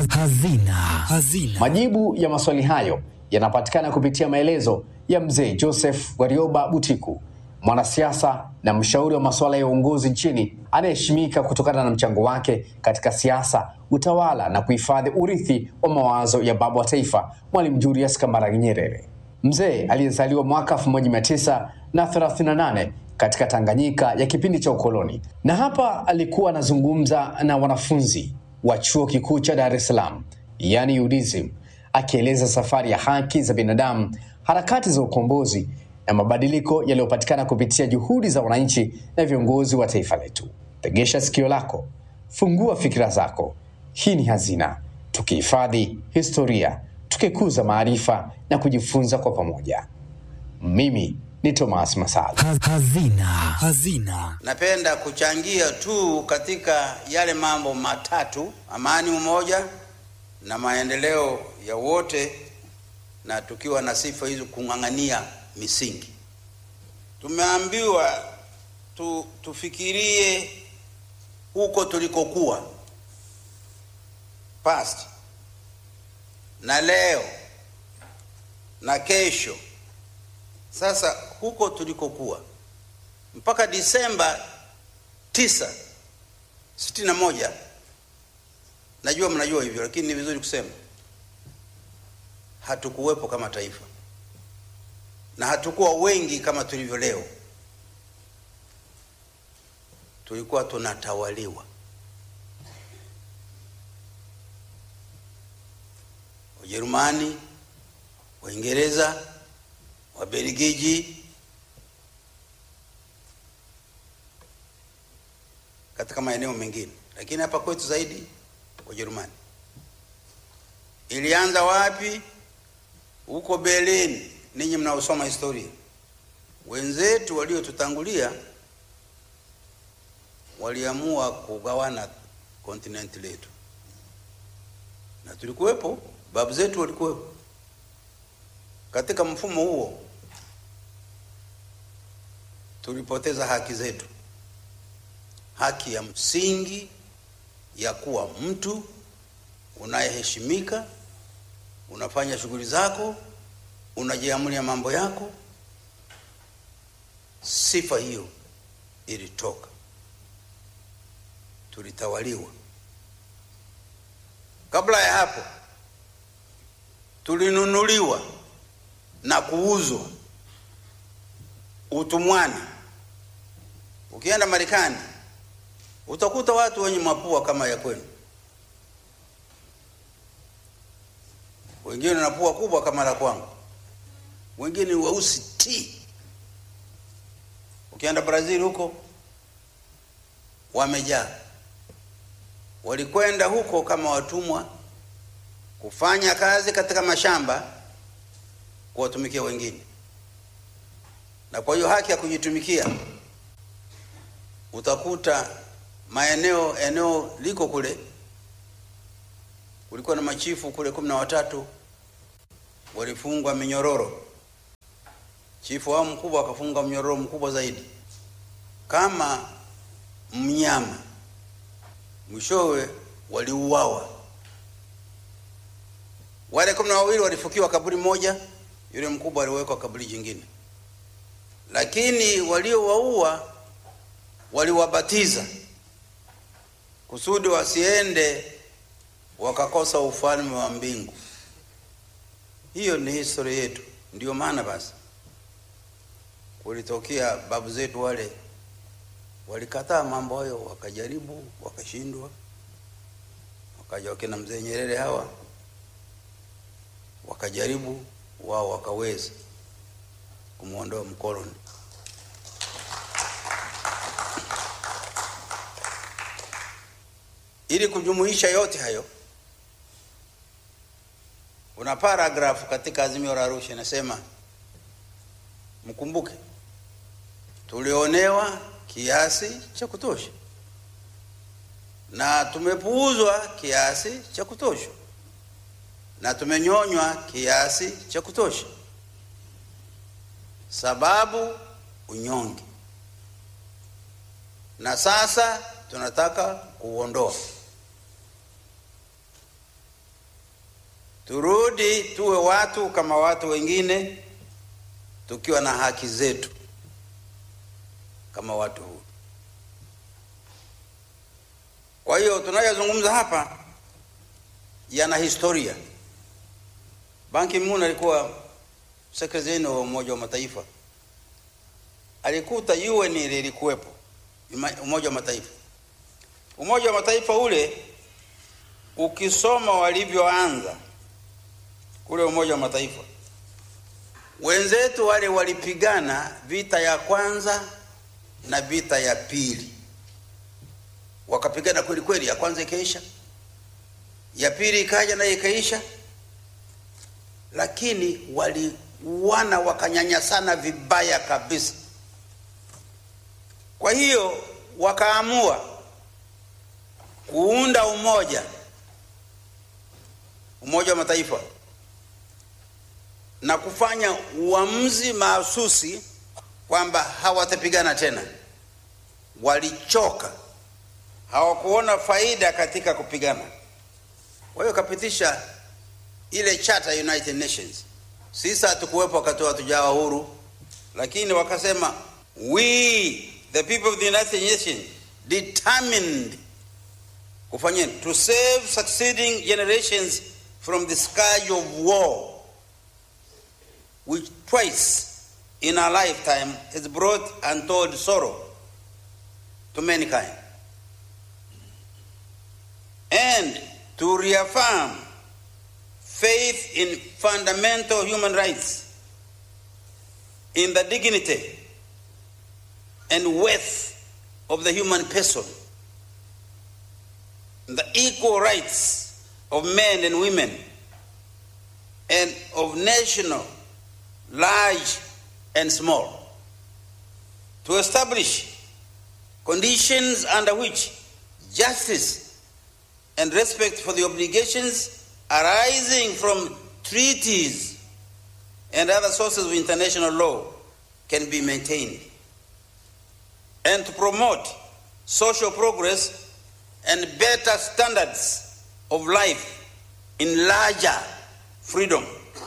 Hazina. Hazina. Majibu ya maswali hayo yanapatikana kupitia maelezo ya mzee Joseph Warioba Butiku, mwanasiasa na mshauri wa masuala ya uongozi nchini anayeheshimika kutokana na mchango wake katika siasa, utawala na kuhifadhi urithi wa mawazo ya baba wa taifa Mwalimu Julius Kambarage Nyerere. Mzee aliyezaliwa mwaka 1938 katika Tanganyika ya kipindi cha ukoloni, na hapa alikuwa anazungumza na wanafunzi wa chuo kikuu cha Dar es Salaam, yani UDSM, akieleza safari ya haki za binadamu, harakati za ukombozi na mabadiliko yaliyopatikana kupitia juhudi za wananchi na viongozi wa taifa letu. Tegesha sikio lako, fungua fikira zako. Hii ni Hazina, tukihifadhi historia, tukikuza maarifa na kujifunza kwa pamoja. Mimi ni Thomas Masala. Hazina. Hazina. Napenda kuchangia tu katika yale mambo matatu: amani, umoja na maendeleo ya wote, na tukiwa na sifa hizo kung'ang'ania misingi. Tumeambiwa tu, tufikirie huko tulikokuwa past na leo na kesho. Sasa huko tulikokuwa mpaka Disemba tisa sitini na moja, najua mnajua hivyo, lakini ni vizuri kusema hatukuwepo kama taifa na hatukuwa wengi kama tulivyo leo. Tulikuwa tunatawaliwa. Wajerumani, Waingereza, Wabelgiji katika maeneo mengine, lakini hapa kwetu zaidi Wajerumani. Ilianza wapi? Huko Berlin. Ninyi mnaosoma historia, wenzetu waliotutangulia waliamua kugawana kontinenti letu, na tulikuwepo, babu zetu walikuwepo katika mfumo huo. Tulipoteza haki zetu, haki ya msingi ya kuwa mtu unayeheshimika, unafanya shughuli zako unajiamulia mambo yako. Sifa hiyo ilitoka, tulitawaliwa. Kabla ya hapo, tulinunuliwa na kuuzwa utumwani. Ukienda Marekani utakuta watu wenye mapua kama ya kwenu, wengine na pua kubwa kama la kwangu wengine weusi ti. Ukienda Brazil huko wamejaa, walikwenda huko kama watumwa kufanya kazi katika mashamba kuwatumikia wengine, na kwa hiyo haki ya kujitumikia utakuta maeneo eneo liko kule, kulikuwa na machifu kule kumi na watatu walifungwa minyororo chifu wao mkubwa akafunga mnyororo mkubwa zaidi kama mnyama, mwishowe waliuawa. Wale kumi na wawili walifukiwa kaburi moja, yule mkubwa aliwekwa kaburi jingine, lakini waliowaua waliwabatiza kusudi wasiende wakakosa ufalme wa mbingu. Hiyo ni historia yetu. Ndiyo maana basi kulitokea babu zetu wale walikataa mambo hayo, wakajaribu wakashindwa, wakaja wakina mzee Nyerere hawa wakajaribu, wao wakaweza kumwondoa mkoloni. Ili kujumuisha yote hayo, kuna paragrafu katika Azimio la Arusha inasema, mkumbuke tulionewa kiasi cha kutosha na tumepuuzwa kiasi cha kutosha na tumenyonywa kiasi cha kutosha, sababu unyonge, na sasa tunataka kuuondoa. turudi tuwe watu kama watu wengine, tukiwa na haki zetu kama watu huru. Kwa hiyo tunayozungumza hapa yana historia. Ban Ki-moon alikuwa sekretari wa Umoja wa Mataifa, alikuta UN lilikuwepo, Umoja wa Mataifa. Umoja wa Mataifa ule ukisoma walivyoanza kule Umoja wa Mataifa, wenzetu wale walipigana vita ya kwanza na vita ya pili, wakapigana kweli kweli. Ya kwanza ikaisha, ya pili ikaja naye ikaisha, lakini waliuana wakanyanyasana vibaya kabisa. Kwa hiyo wakaamua kuunda umoja, Umoja wa Mataifa na kufanya uamuzi mahsusi kwamba hawatapigana tena. Walichoka, hawakuona faida katika kupigana. Kwa hiyo kapitisha ile charter ya United Nations. Sisi hatukuwepo wakati hatujawa huru, lakini wakasema we the people of the United Nations determined kufanya to save succeeding generations from the scourge of war which twice in our lifetime has brought untold sorrow to mankind and to reaffirm faith in fundamental human rights in the dignity and worth of the human person the equal rights of men and women and of national large and small, to establish conditions under which justice and respect for the obligations arising from treaties and other sources of international law can be maintained, and to promote social progress and better standards of life in larger freedom.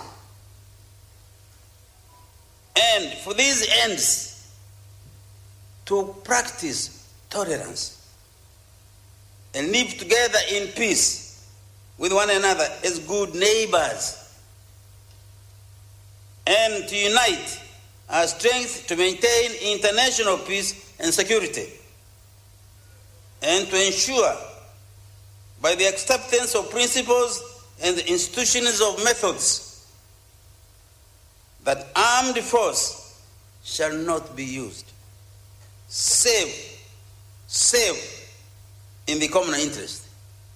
And for these ends, to practice tolerance and live together in peace with one another as good neighbors, and to unite our strength to maintain international peace and security, and to ensure by the acceptance of principles and the institutions of methods that armed force shall not be used save save in the common interest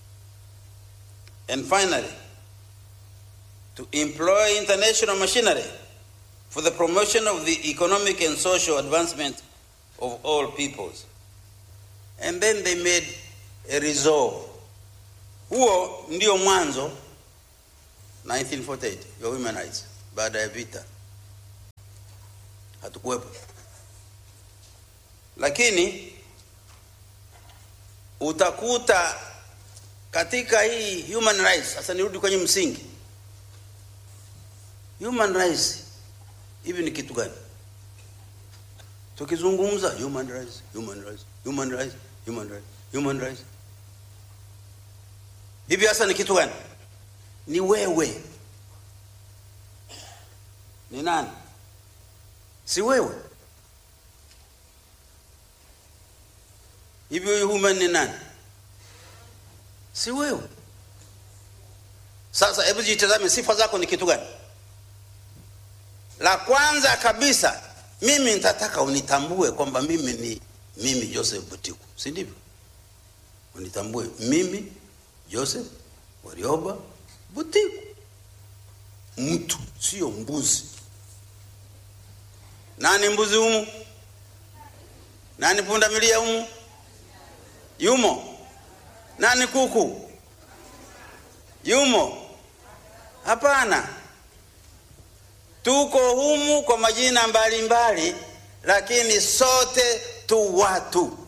and finally to employ international machinery for the promotion of the economic and social advancement of all peoples and then they made a resolve huo ndio mwanzo 1948 ya women rights baada ya vita hatukuwepo lakini utakuta katika hii human rights sasa nirudi kwenye msingi human rights hivi ni kitu gani tukizungumza human rights human rights human rights human rights human rights hivi hasa ni kitu gani ni wewe ni nani si wewe hivi huyu human ni nani si wewe sasa hebu jitazame sifa zako ni kitu gani la kwanza kabisa mimi nitataka unitambue kwamba mimi ni mimi joseph butiku si ndivyo unitambue mimi joseph warioba butiku mtu sio mbuzi nani mbuzi humu nani pundamilia humu yumo nani kuku yumo hapana tuko humu kwa majina mbalimbali mbali, lakini sote tu watu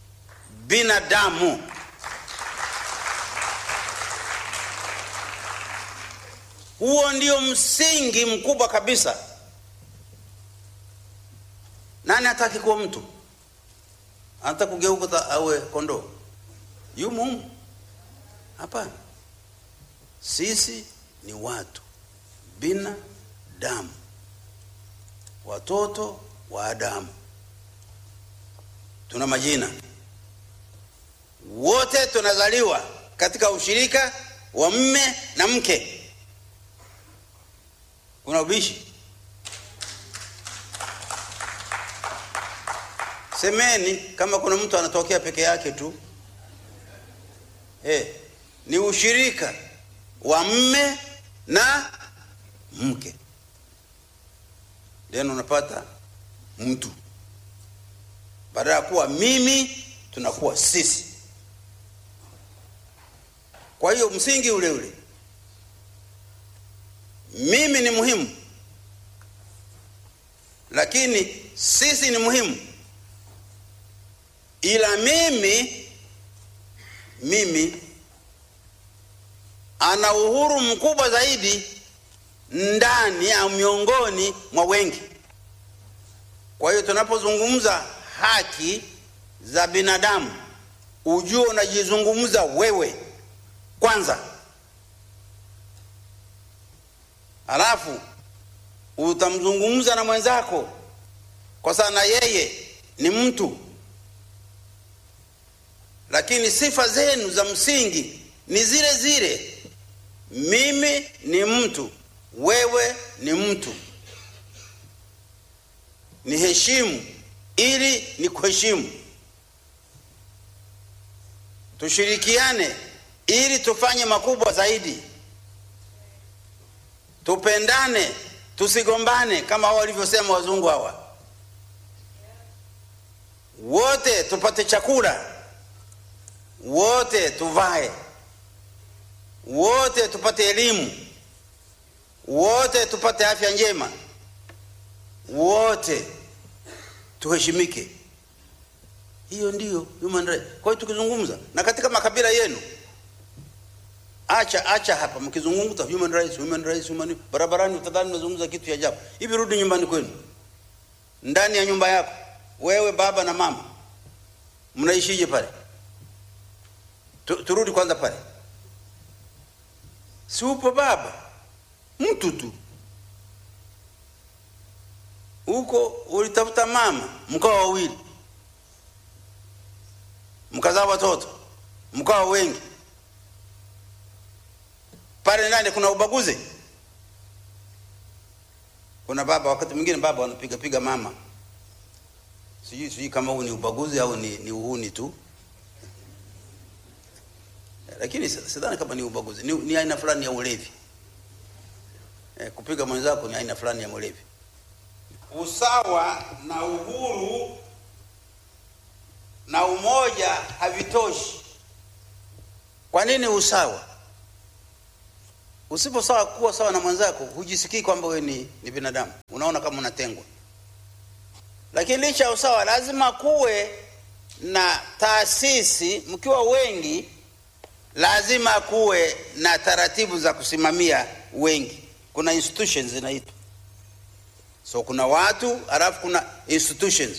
binadamu Huo ndio msingi mkubwa kabisa. Nani hataki kuwa mtu? Anataka kugeuka awe kondoo? Yumo humu? Hapana. Sisi ni watu binadamu, watoto wa Adamu. Tuna majina, wote tunazaliwa katika ushirika wa mme na mke. Kuna ubishi? Semeni kama kuna mtu anatokea peke yake tu. Eh, ni ushirika wa mme na mke, then unapata mtu. Badala ya kuwa mimi, tunakuwa sisi. Kwa hiyo msingi ule ule, mimi ni muhimu, lakini sisi ni muhimu, ila mimi mimi ana uhuru mkubwa zaidi ndani au miongoni mwa wengi. Kwa hiyo tunapozungumza haki za binadamu, ujue unajizungumza wewe kwanza, halafu utamzungumza na mwenzako, kwa sababu na yeye ni mtu, lakini sifa zenu za msingi ni zile zile. Mimi ni mtu, wewe ni mtu. Ni heshimu ili ni kuheshimu, tushirikiane ili tufanye makubwa zaidi, tupendane, tusigombane kama walivyosema wazungu hawa, wote tupate chakula, wote tuvae wote tupate elimu, wote tupate afya njema, wote tuheshimike. Hiyo ndiyo human right. Kwa hiyo tukizungumza na katika makabila yenu, acha acha hapa mkizungumza human rights, human rights, human barabarani, utadhani mnazungumza kitu cha ajabu. Hivi rudi nyumbani kwenu, ndani ya nyumba yako, wewe baba na mama, mnaishije pale? Tu, turudi kwanza pale Si upo baba, mtu tu huko, ulitafuta mama, mkawa wawili, mkazaa watoto, mkawa wengi. Pale ndani kuna ubaguzi. Kuna baba, wakati mwingine baba wanapiga piga mama, sijui sijui kama huu ni ubaguzi au ni, ni uhuni tu lakini sidhani kama ni ubaguzi, ni, ni aina fulani ya ulevi. E, kupiga mwenzako ni aina fulani ya ulevi. Usawa na uhuru na umoja havitoshi. Kwa nini usawa? Usipo sawa kuwa sawa na mwenzako, hujisikii kwamba wewe ni, ni binadamu, unaona kama unatengwa. Lakini licha ya usawa, lazima kuwe na taasisi, mkiwa wengi lazima kuwe na taratibu za kusimamia wengi. Kuna institutions zinaitwa, so kuna watu halafu kuna institutions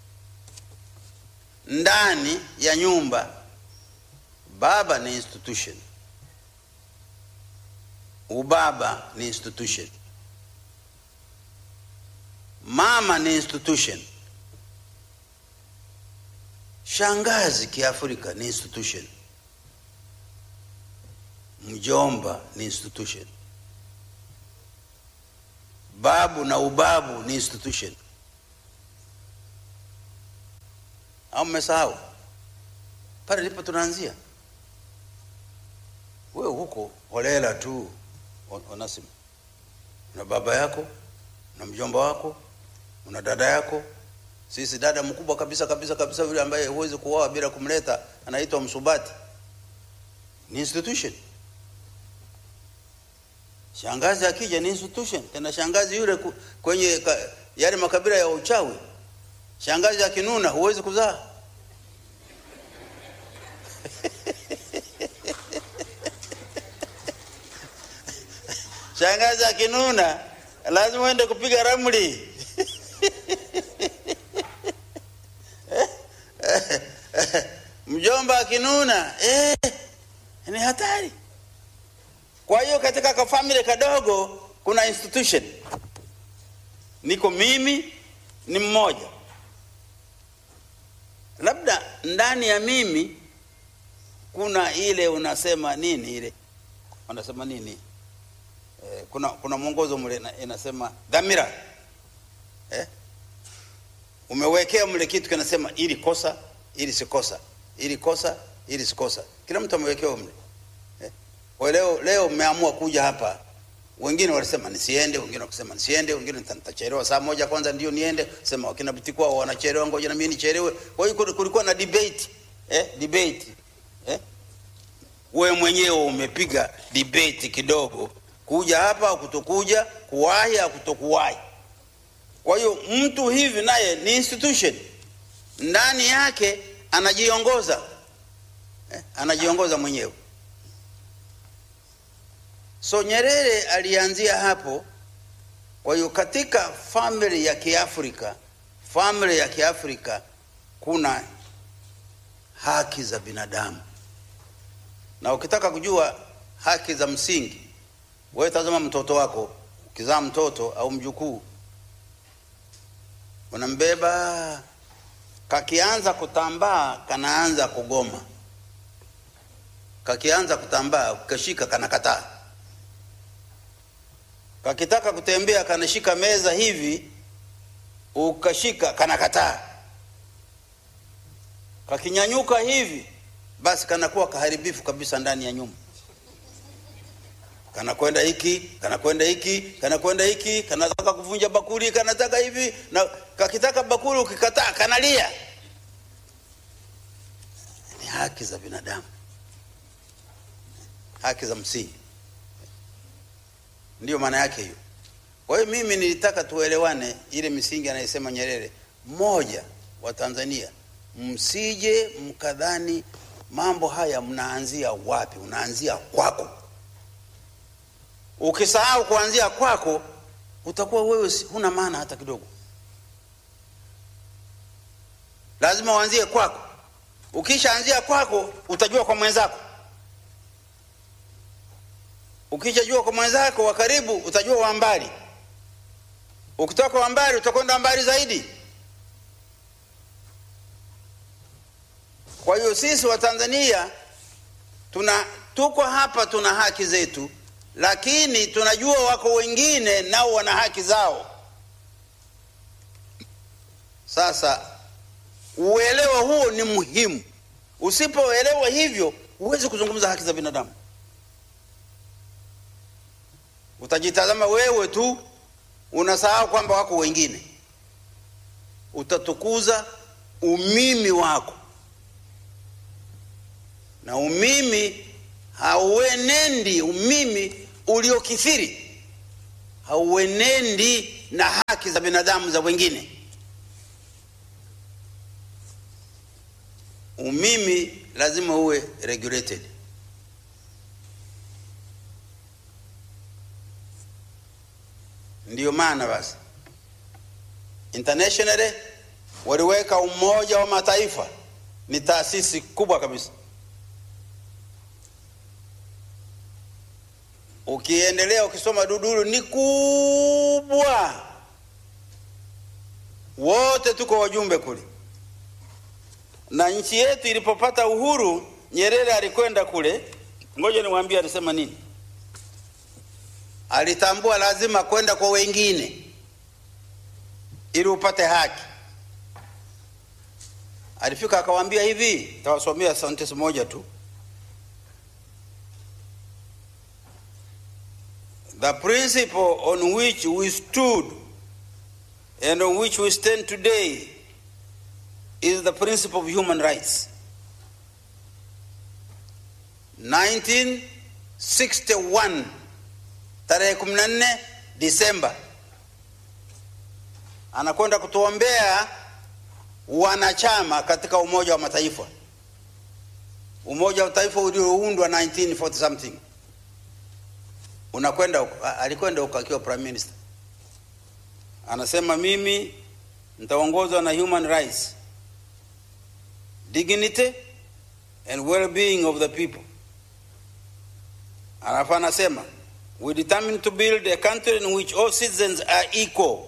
ndani ya nyumba. Baba ni institution, ubaba ni institution, mama ni institution, shangazi kiafrika ni institution mjomba ni institution, babu na ubabu ni institution. Au mmesahau? Pale ndipo tunaanzia. Wewe huko holela tu, Onasimu, una baba yako, una mjomba wako, una dada yako. Sisi dada mkubwa kabisa kabisa kabisa, yule ambaye huwezi kuoa bila kumleta, anaitwa msubati, ni institution. Shangazi akija ni institution tena. Shangazi yule ku, kwenye ka, yale makabila ya uchawi, shangazi akinuna huwezi kuzaa. shangazi akinuna lazima uende kupiga ramli mjomba akinuna eh, ni hatari kwa hiyo katika kafamili kadogo kuna institution niko mimi ni mmoja labda ndani ya mimi kuna ile unasema nini ile wanasema nini eh, kuna kuna mwongozo mle ina- inasema dhamira eh? umewekea mle kitu kinasema ili kosa ili sikosa ili kosa ili sikosa kila mtu amewekewa mle eh? kwa leo leo mmeamua kuja hapa wengine walisema nisiende wengine wakasema nisiende wengine nita- nitachelewa saa moja kwanza ndio niende sema wakina Butikwa wanachelewa ngoja na mimi nichelewe kwa hiyo kuli- kulikuwa na debate eh debate eh wewe mwenyewe umepiga debate kidogo kuja hapa au kutokuja kuwahi au kutokuwahi kwa hiyo mtu hivi naye ni institution ndani yake anajiongoza eh, anajiongoza mwenyewe so nyerere alianzia hapo kwa hiyo katika family ya kiafrika family ya kiafrika kuna haki za binadamu na ukitaka kujua haki za msingi wewe tazama mtoto wako ukizaa mtoto au mjukuu unambeba kakianza kutambaa kanaanza kugoma kakianza kutambaa ukashika kanakataa kakitaka kutembea kanashika meza hivi ukashika kanakataa kakinyanyuka hivi basi kanakuwa kaharibifu kabisa ndani ya nyumba kanakwenda hiki kanakwenda hiki kanakwenda hiki kanataka kuvunja bakuli kanataka hivi na kakitaka bakuli ukikataa kanalia ni haki za binadamu haki za msingi ndiyo maana yake hiyo kwa hiyo mimi nilitaka tuelewane ile misingi anayesema nyerere moja wa tanzania msije mkadhani mambo haya mnaanzia wapi unaanzia kwako ukisahau kuanzia kwako utakuwa wewe si- huna maana hata kidogo lazima uanzie kwako ukishaanzia kwako utajua kwa mwenzako ukishajua kwa mwenzako wa karibu utajua wa mbali ukitoka wa mbali utakwenda mbali zaidi kwa hiyo sisi wa tanzania tuna tuko hapa tuna haki zetu lakini tunajua wako wengine nao wana haki zao sasa uelewa huo ni muhimu usipoelewa hivyo huwezi kuzungumza haki za binadamu utajitazama wewe tu unasahau kwamba wako wengine utatukuza umimi wako na umimi hauenendi umimi uliokithiri hauenendi na haki za binadamu za wengine umimi lazima uwe regulated ndiyo maana basi internationally waliweka umoja wa mataifa ni taasisi kubwa kabisa ukiendelea ukisoma dudulu ni kubwa wote tuko wajumbe kule na nchi yetu ilipopata uhuru nyerere alikwenda kule ngoja niwaambie alisema nini alitambua lazima kwenda kwa wengine ili upate haki alifika akawaambia hivi tawasomea sentence moja tu the principle on which we stood and on which we stand today is the principle of human rights 1961 tarehe 14 Disemba anakwenda kutuombea wanachama katika Umoja wa Mataifa, Umoja wa Mataifa ulioundwa 1940 something. unakwenda huko. A- alikwenda huko akiwa prime minister anasema mimi nitaongozwa na human rights dignity and well-being of the people alafu anasema we determine to build a country in which all citizens are equal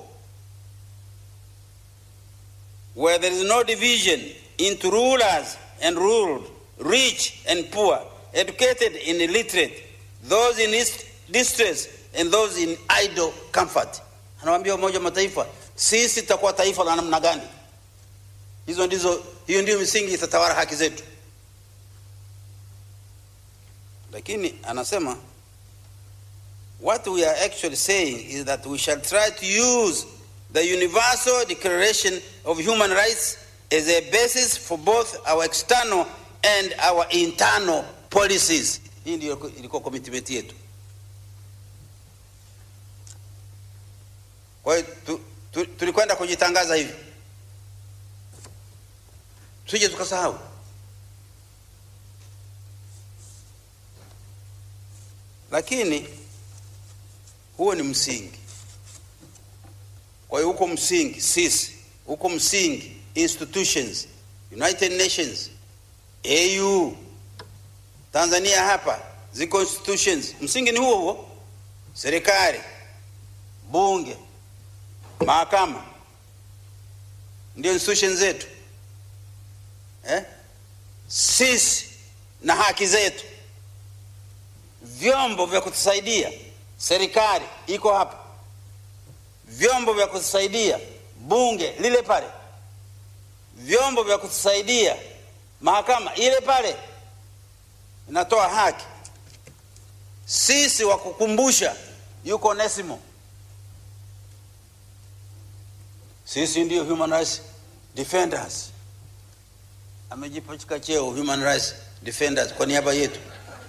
where there is no division into rulers and ruled rich and poor educated and illiterate those in is- distress and those in idle comfort anawambia umoja wa mataifa sisi tutakuwa taifa la namna gani hizo ndizo hiyo ndio misingi itatawala haki zetu lakini anasema what we are actually saying is that we shall try to use the universal declaration of human rights as a basis for both our external and our internal policies hii ndio ilikuwa commitment yetu kwa hiyo tu, tu, tulikwenda kujitangaza hivi tusije tukasahau lakini huo ni msingi kwa hiyo huko msingi sisi huko msingi institutions united nations au tanzania hapa ziko institutions msingi ni huo huo serikali bunge mahakama ndio institution zetu eh? sisi na haki zetu vyombo vya kutusaidia serikali iko hapa vyombo vya kutusaidia bunge lile pale vyombo vya kutusaidia mahakama ile pale inatoa haki sisi wa kukumbusha yuko onesimo sisi ndio human rights defenders amejipachika cheo human rights defenders kwa niaba yetu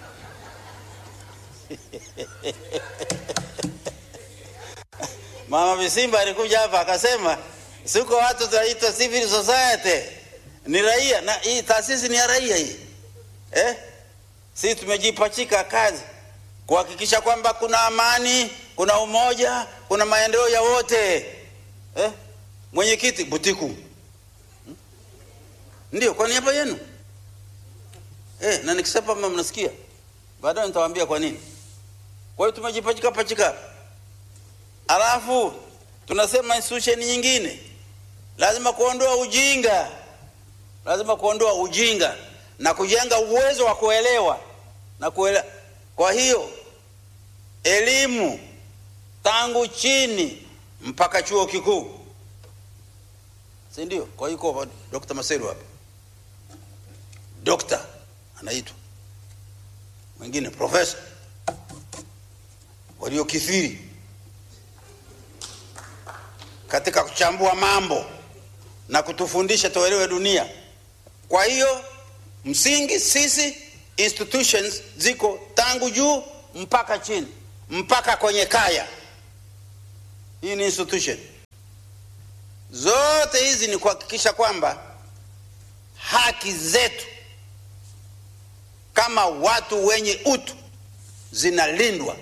mama visimba alikuja hapa akasema siko watu tunaitwa civil society ni raia na hii taasisi ni ya raia hii eh? sisi tumejipachika kazi kuhakikisha kwamba kuna amani kuna umoja kuna maendeleo ya wote eh? mwenyekiti butiku Hmm? ndio kwa niaba yenu eh, na nikisema kama mnasikia baadaye nitawaambia kwa nini kwa hiyo tumejipachika pachika alafu tunasema institution nyingine lazima kuondoa ujinga lazima kuondoa ujinga na kujenga uwezo wa kuelewa na kuelewa kwa hiyo elimu tangu chini mpaka chuo kikuu si ndio kwa hiyo yuko dr maseru hapa dokta anaitwa mwingine profesa waliokithiri katika kuchambua mambo na kutufundisha tuelewe dunia kwa hiyo msingi sisi institutions ziko tangu juu mpaka chini mpaka kwenye kaya hii ni institution zote hizi ni kuhakikisha kwamba haki zetu kama watu wenye utu zinalindwa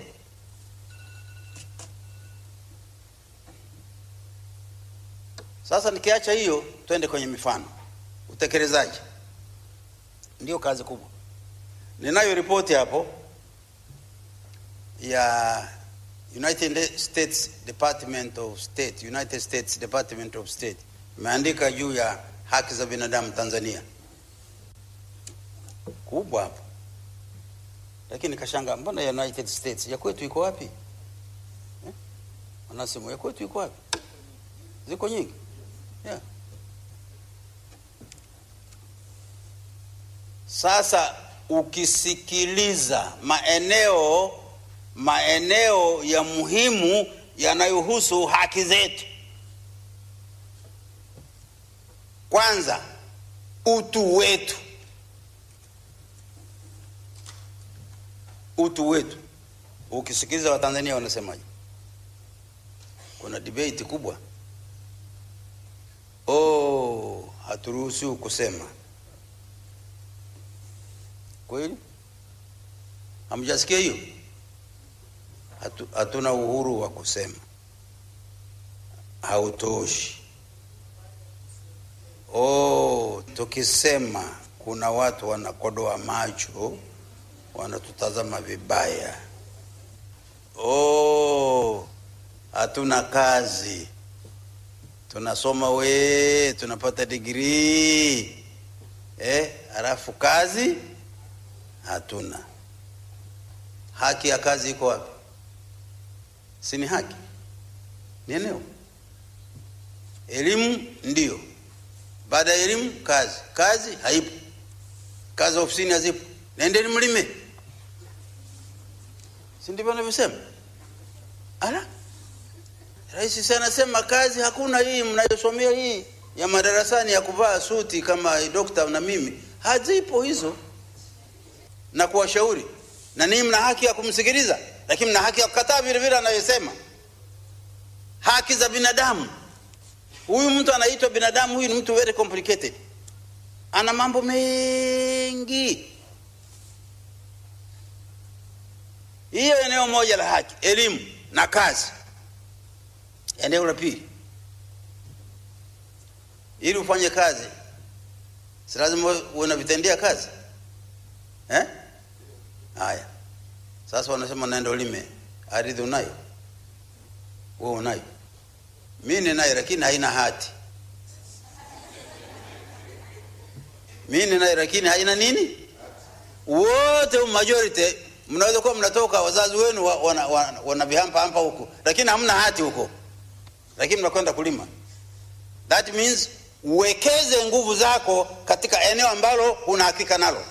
sasa nikiacha hiyo twende kwenye mifano utekelezaji ndio kazi kubwa ninayo ripoti hapo ya united states department of state united states department of state imeandika juu ya haki za binadamu tanzania kubwa hapo lakini kashanga mbona ya united states ya kwetu iko wapi eh? wanasema ya kwetu iko wapi ziko nyingi yeah. sasa ukisikiliza maeneo maeneo ya muhimu yanayohusu haki zetu kwanza utu wetu utu wetu ukisikiliza watanzania wanasemaje kuna debate kubwa oh haturuhusiwi kusema kweli hamjasikia hiyo hatu, hatuna uhuru wa kusema, hautoshi. Oh, tukisema kuna watu wanakodoa macho, wanatutazama vibaya. Oh, hatuna kazi, tunasoma we, tunapata digrii eh, halafu kazi hatuna. Haki ya kazi iko wapi? Si ni haki? Ni eneo. Elimu ndio, baada ya elimu kazi. Kazi haipo, kazi ofisini hazipo, nendeni mlime, si ndivyo anavyosema? Ala, rais si anasema kazi hakuna. Hii mnayosomea hii ya madarasani ya kuvaa suti kama dokta na mimi, hazipo hizo, na kuwashauri na ninyi mna haki ya kumsikiliza, lakini mna haki ya kukataa vile vile anayosema. Haki za binadamu. Huyu mtu anaitwa binadamu, huyu ni mtu very complicated, ana mambo mengi. Hiyo eneo moja la haki, elimu na kazi. Eneo la pili, ili ufanye kazi, si lazima uwe na vitendea kazi eh? Haya, sasa wanasema naenda ulime, ardhi unayo wewe, unayo, mimi ninayo, lakini haina hati. Mimi ninayo, lakini haina nini. Wote majority mnaweza kuwa mnatoka, wazazi wenu wana, wana, wana vihampa hampa huko, lakini hamna hati huko, lakini mnakwenda kulima. That means uwekeze nguvu zako katika eneo ambalo una hakika nalo.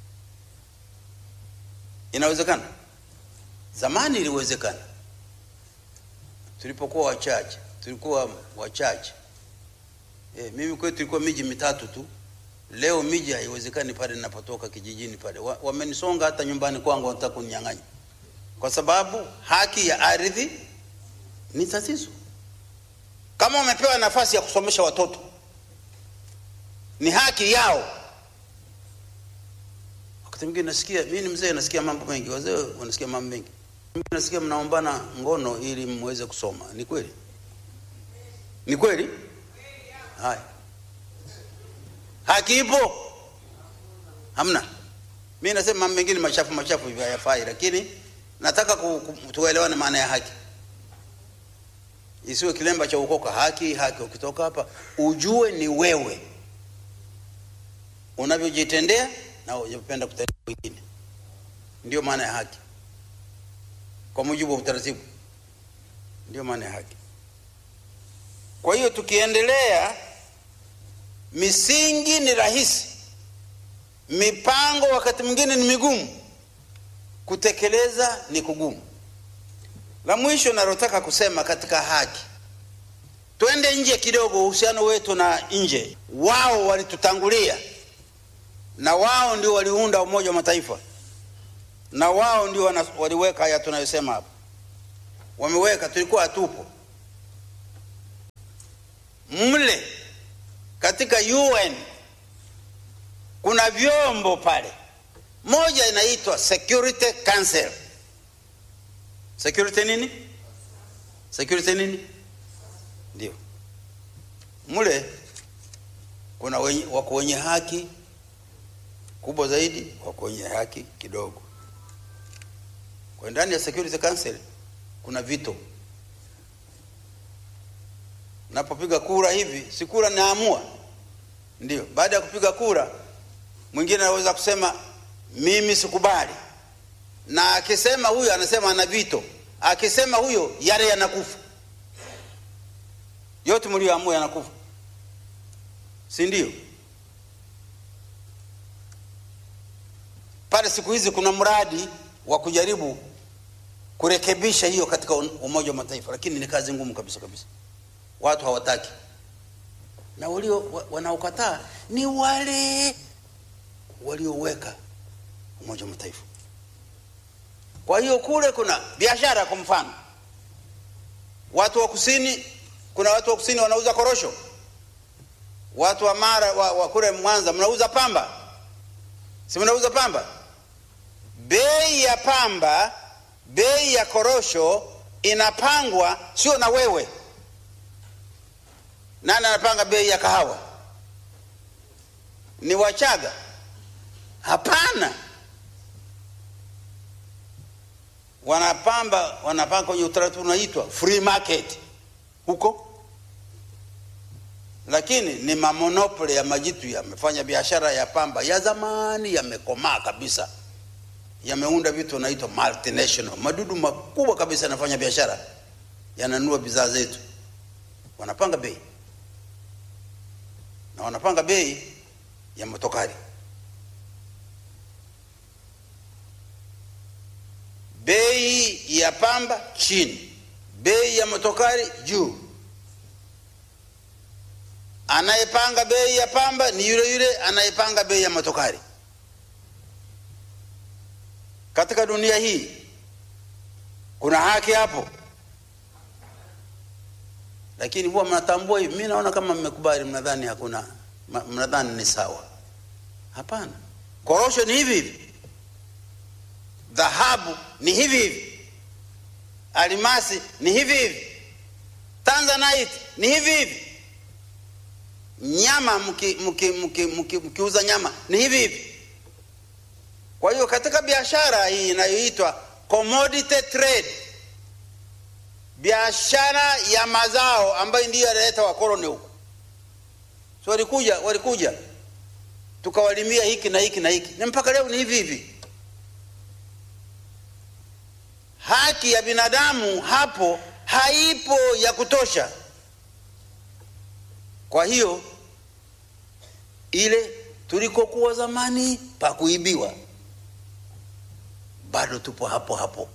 Inawezekana. Zamani iliwezekana, tulipokuwa wachache, tulikuwa wachache. E, mimi kwetu tulikuwa miji mitatu tu. Leo miji haiwezekani pale ninapotoka kijijini pale, wamenisonga wa hata nyumbani kwangu, wanataka kuninyang'anya kwa sababu haki ya ardhi ni tatizo. Kama wamepewa nafasi ya kusomesha watoto, ni haki yao. Wakati mwingine nasikia, mimi ni mzee, nasikia mambo mengi, wazee wanasikia mambo mengi. Mimi nasikia mnaombana ngono ili mweze kusoma. Ni kweli? Ni kweli? Haya, haki ipo? Hamna. Mimi nasema mambo mengine machafu machafu hivyo hayafai, lakini nataka tuelewane maana ya haki, isiwe kilemba cha ukoka. Haki haki, ukitoka hapa ujue ni wewe unavyojitendea na unapenda kutendea wengine. Ndio maana ya haki, kwa mujibu wa utaratibu. Ndio maana ya haki. Kwa hiyo tukiendelea, misingi ni rahisi, mipango wakati mwingine ni migumu, kutekeleza ni kugumu. La mwisho nalotaka kusema katika haki, twende nje kidogo, uhusiano wetu na nje. Wao walitutangulia na wao ndio waliunda Umoja wa Mataifa, na wao ndio waliweka haya tunayosema hapa, wameweka, tulikuwa hatupo mle. Katika UN kuna vyombo pale, moja inaitwa Security Council. Security nini? Security nini? Ndio mle kuna wenye, wako wenye haki kubwa zaidi, wako wenye haki kidogo. Kwa ndani ya Security Council kuna vito. Napopiga kura hivi, si kura naamua, ndio. Baada ya kupiga kura, mwingine anaweza kusema mimi sikubali, na akisema huyo anasema ana vito, akisema huyo yale yanakufa yote, mlioamua yanakufa, si ndio? Pale siku hizi kuna mradi wa kujaribu kurekebisha hiyo katika Umoja wa Mataifa, lakini ni kazi ngumu kabisa kabisa, watu hawataki, na walio wanaokataa ni wale walioweka Umoja wa Mataifa. Kwa hiyo kule kuna biashara. Kwa mfano, watu wa kusini, kuna watu wa kusini wanauza korosho, watu wa Mara wa, wa kule Mwanza mnauza pamba, si mnauza pamba? Bei ya pamba bei ya korosho inapangwa sio na wewe. Nani anapanga bei ya kahawa? Ni Wachaga? Hapana, wanapamba wanapanga kwenye utaratibu unaitwa free market huko lakini ni mamonopoli ya majitu yamefanya biashara ya pamba ya zamani, yamekomaa kabisa, yameunda vitu wanaitwa multinational, madudu makubwa kabisa yanafanya biashara, yananunua bidhaa zetu, wanapanga bei na wanapanga bei ya motokari. Bei ya pamba chini, bei ya motokari juu anayepanga bei ya pamba ni yule yule anayepanga bei ya motokari. Katika dunia hii kuna haki hapo, lakini huwa mnatambua hivi. Mimi naona kama mmekubali, mnadhani hakuna, mnadhani ni sawa. Hapana, korosho ni hivi hivi, dhahabu ni hivi hivi, alimasi ni hivi hivi, tanzanite ni hivi hivi nyama mkiuza mki, mki, mki, mki nyama ni hivi hivi. Kwa hiyo katika biashara hii inayoitwa commodity trade, biashara ya mazao ambayo ndiyo yanaleta wakoloni huku, so walikuja walikuja tukawalimia hiki na hiki na hiki, na mpaka leo ni hivi hivi. Haki ya binadamu hapo haipo ya kutosha. Kwa hiyo ile tulikokuwa zamani pa kuibiwa, bado tupo hapo hapo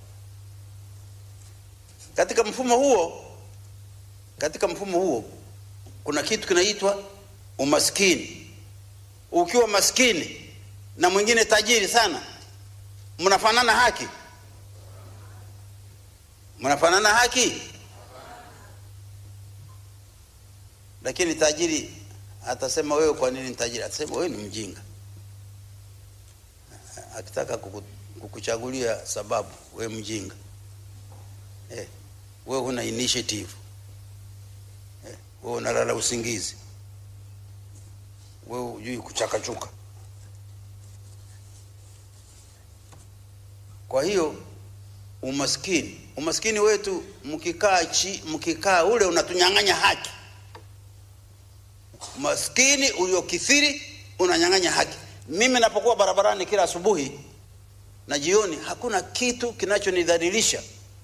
katika mfumo huo. Katika mfumo huo kuna kitu kinaitwa umaskini. Ukiwa maskini na mwingine tajiri sana, mnafanana haki? Mnafanana haki? lakini tajiri atasema wewe, kwa nini tajiri? Atasema wewe ni mjinga. Akitaka kuku, kukuchagulia sababu, wewe mjinga eh, wewe huna initiative eh, wewe unalala usingizi, wewe hujui kuchakachuka. Kwa hiyo umaskini, umaskini wetu mkikaa chi, mkikaa ule unatunyang'anya haki maskini uliokithiri unanyang'anya haki. Mimi napokuwa barabarani kila asubuhi na jioni, hakuna kitu kinachonidhalilisha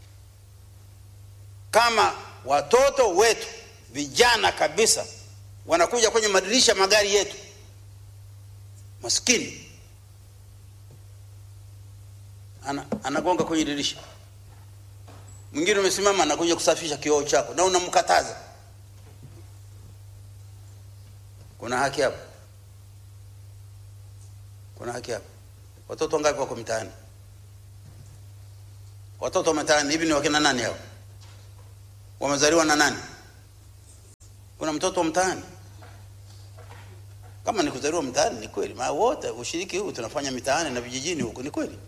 kama watoto wetu vijana kabisa wanakuja kwenye madirisha magari yetu, maskini ana, anagonga kwenye dirisha, mwingine umesimama anakuja kusafisha kioo chako na unamkataza kuna haki hapo? Kuna haki hapo? Watoto wangapi wako mtaani? Watoto wa mtaani hivi ni wakina nani hao? Wamezaliwa na nani? Kuna mtoto wa mtaani? Kama ni kuzaliwa mtaani, ni kweli, maana wote ushiriki huu tunafanya mitaani na vijijini huko, ni kweli.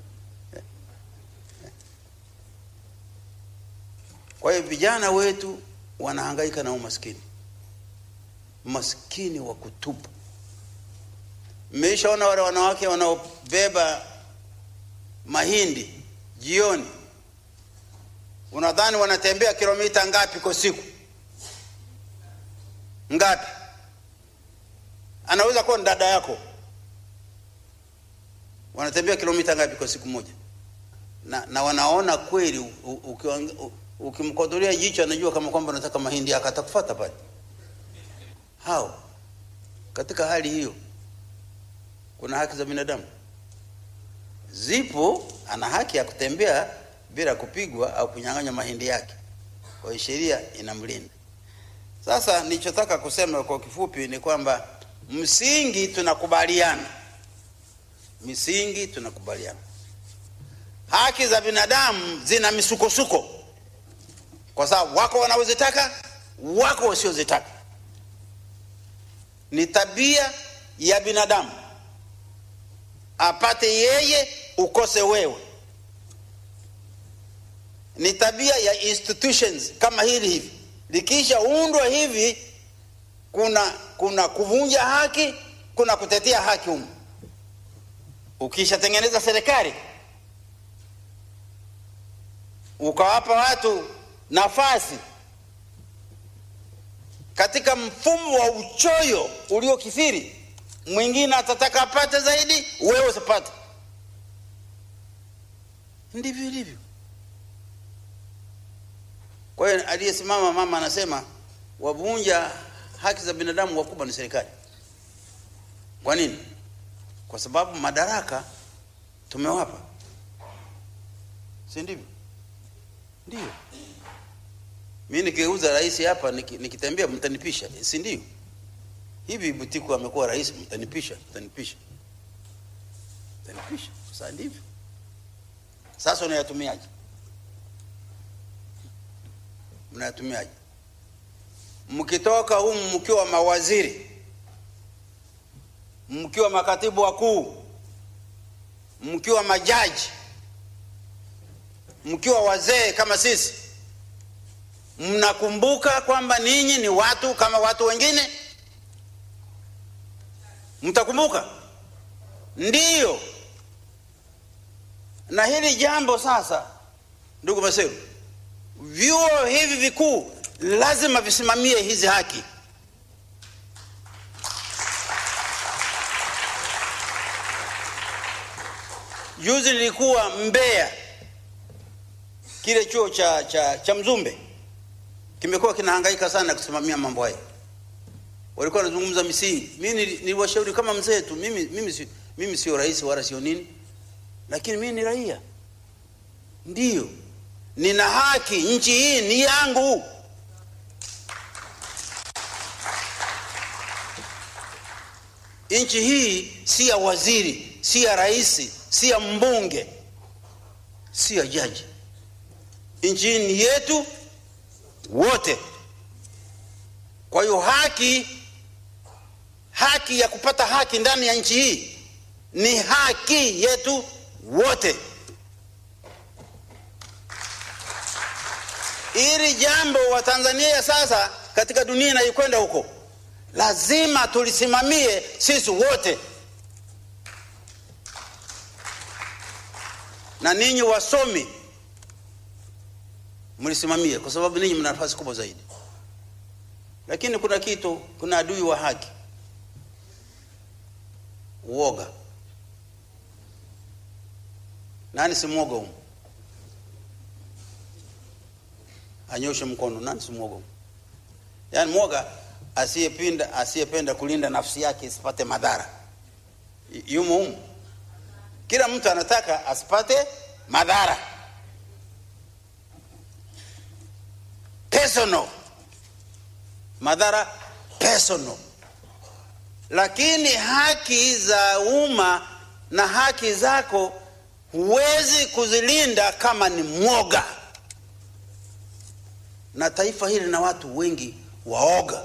Kwa hiyo vijana wetu wanahangaika na umaskini maskini wa kutupu. Mmeishaona wale wanawake wanaobeba mahindi jioni, unadhani wanatembea kilomita ngapi kwa siku? Ngapi? Anaweza kuwa ni dada yako. Wanatembea kilomita ngapi kwa siku moja? Na, na wanaona kweli, ukimkodolea jicho anajua kama kwamba unataka mahindi yako, atakufuata pale hao katika hali hiyo, kuna haki za binadamu zipo. Ana haki ya kutembea bila kupigwa au kunyang'anya mahindi yake, kwa hiyo sheria inamlinda. Sasa nilichotaka kusema kwa kifupi ni kwamba msingi tunakubaliana, misingi tunakubaliana, haki za binadamu zina misukosuko, kwa sababu wako wanaozitaka, wako wasiozitaka ni tabia ya binadamu, apate yeye ukose wewe. ni tabia ya institutions kama hili hivi likishaundwa hivi kuna kuna kuvunja haki kuna kutetea haki humu ukishatengeneza serikali ukawapa watu nafasi katika mfumo wa uchoyo uliokithiri mwingine atataka apate zaidi wewe usipate ndivyo ilivyo kwa hiyo aliyesimama mama anasema wavunja haki za binadamu wakubwa ni serikali kwa nini kwa sababu madaraka tumewapa si ndivyo ndio mi nikigeuza rais hapa niki- nikitembea mtanipisha si ndio hivi butiku amekuwa rais mtanipisha mtanipisha mtanipisha sasa ndivyo sasa unayatumiaje mnayatumiaje mkitoka humu mkiwa mawaziri mkiwa makatibu wakuu mkiwa majaji mkiwa wazee kama sisi mnakumbuka kwamba ninyi ni watu kama watu wengine mtakumbuka ndiyo na hili jambo sasa ndugu maseru vyuo hivi vikuu lazima visimamie hizi haki juzi nilikuwa mbeya kile chuo cha, cha, cha mzumbe kimekuwa kinahangaika sana kusimamia mambo haya walikuwa wanazungumza misingi mi nili- niliwashauri kama mzee tu mimi, mimi, si, mimi sio rais wala sio nini lakini mimi ni raia ndiyo nina haki nchi hii ni yangu nchi hii si ya waziri si ya rais si ya mbunge si ya jaji nchi hii ni yetu wote kwa hiyo haki haki ya kupata haki ndani ya nchi hii ni haki yetu wote ili jambo wa tanzania sasa katika dunia inayokwenda huko lazima tulisimamie sisi wote na ninyi wasomi mlisimamie kwa sababu ninyi mna nafasi kubwa zaidi lakini kuna kitu kuna adui wa haki uoga nani si mwoga humu anyoshe mkono nani si mwoga humu yaani mwoga asiyepinda asiyependa kulinda nafsi yake isipate madhara Y- yumo humu kila mtu anataka asipate madhara personal madhara personal lakini haki za umma na haki zako huwezi kuzilinda kama ni mwoga na taifa hili na watu wengi waoga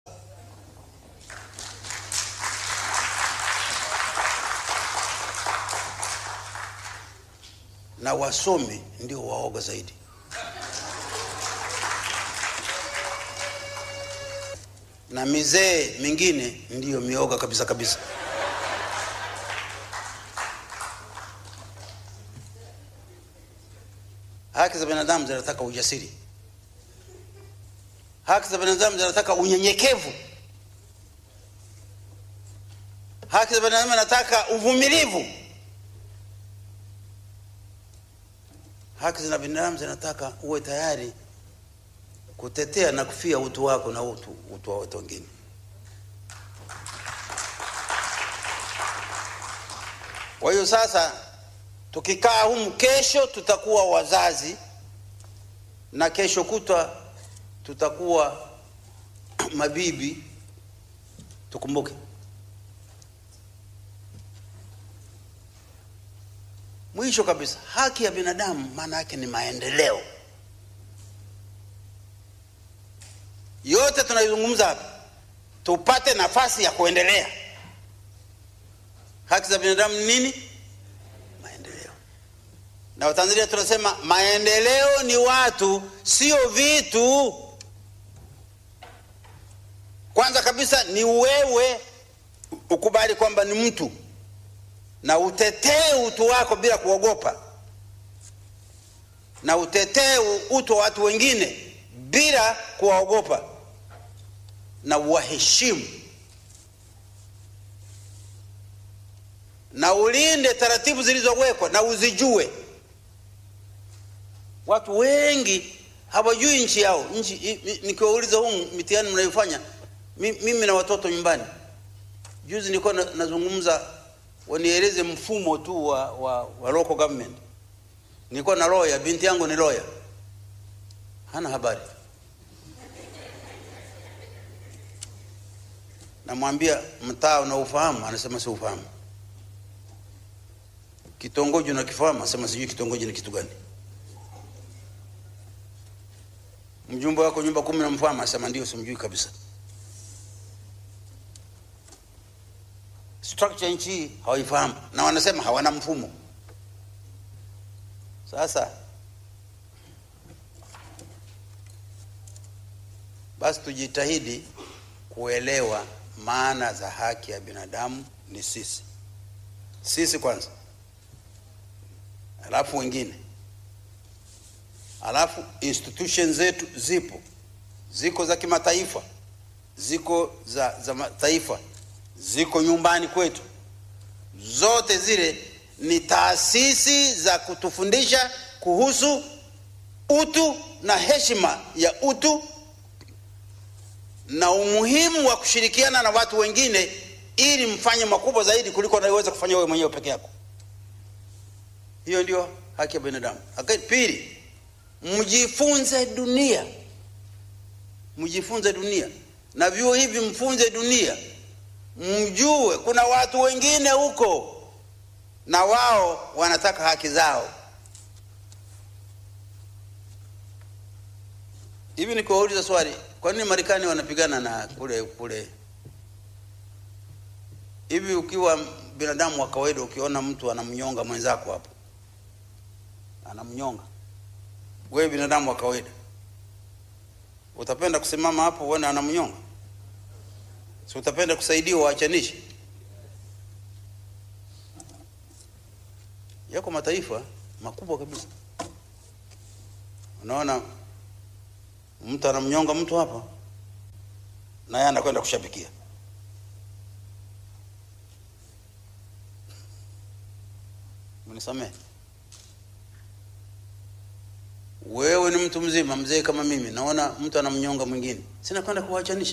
na wasomi ndio waoga zaidi na mizee mingine ndiyo mioga kabisa kabisa haki za binadamu zinataka ujasiri haki za binadamu zinataka unyenyekevu haki za binadamu zinataka uvumilivu haki za binadamu zinataka uwe tayari kutetea na kufia utu wako na utu, utu wa watu wengine kwa hiyo sasa tukikaa humu kesho tutakuwa wazazi na kesho kutwa tutakuwa mabibi tukumbuke mwisho kabisa haki ya binadamu maana yake ni maendeleo yote tunaizungumza hapa tupate nafasi ya kuendelea haki za binadamu ni nini maendeleo na Watanzania tunasema maendeleo ni watu, sio vitu. Kwanza kabisa ni wewe ukubali kwamba ni mtu na utetee utu wako bila kuogopa, na utetee utu wa watu wengine bila kuwaogopa, na uwaheshimu na ulinde taratibu zilizowekwa na uzijue. Watu wengi hawajui nchi yao. Nchi nikiwauliza huu mitihani mnayofanya, mimi na watoto nyumbani, juzi nilikuwa nazungumza wanieleze mfumo tu wa, wa, wa local government. Nilikuwa na lawyer, binti yangu ni lawyer, hana habari. Namwambia mtaa unaufahamu? Anasema si ufahamu. Kitongoji unakifahamu? Anasema sijui kitongoji ni kitu gani. Mjumbe wako nyumba kumi namfahamu? Anasema ndio, simjui kabisa. structure nchi hii hawaifahamu na wanasema hawana mfumo. Sasa basi tujitahidi kuelewa maana za haki ya binadamu ni sisi, sisi kwanza, alafu wengine, alafu institution zetu zipo, ziko za kimataifa, ziko za, za mataifa ziko nyumbani kwetu. Zote zile ni taasisi za kutufundisha kuhusu utu na heshima ya utu na umuhimu wa kushirikiana na watu wengine ili mfanye makubwa zaidi kuliko unayoweza kufanya wewe mwenyewe peke yako. Hiyo ndio haki ya binadamu. Pili, mjifunze dunia, mjifunze dunia, na vyuo hivi mfunze dunia mjue kuna watu wengine huko na wao wanataka haki zao. Hivi nikiwauliza swali, kwa nini Marekani wanapigana na kule kule? Hivi ukiwa binadamu wa kawaida, ukiona mtu anamnyonga mwenzako hapo, anamnyonga, wewe binadamu wa kawaida, utapenda kusimama hapo uone anamnyonga? Si utapenda kusaidiwa waachanishe? Yako mataifa makubwa kabisa, unaona mtu anamnyonga mtu hapa, na yeye anakwenda kushabikia. Mnisamehe, wewe ni mtu mzima mzee kama mimi, naona mtu anamnyonga mwingine, sina kwenda kuwaachanisha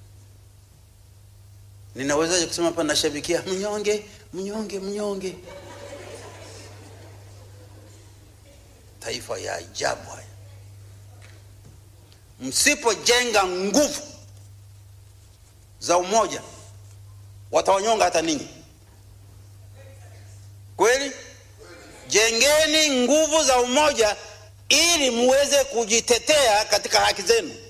Ninawezaje kusema hapa nashabikia mnyonge mnyonge mnyonge? Taifa ya ajabu haya. Msipojenga nguvu za umoja, watawanyonga hata ninyi. Kweli, jengeni nguvu za umoja ili muweze kujitetea katika haki zenu.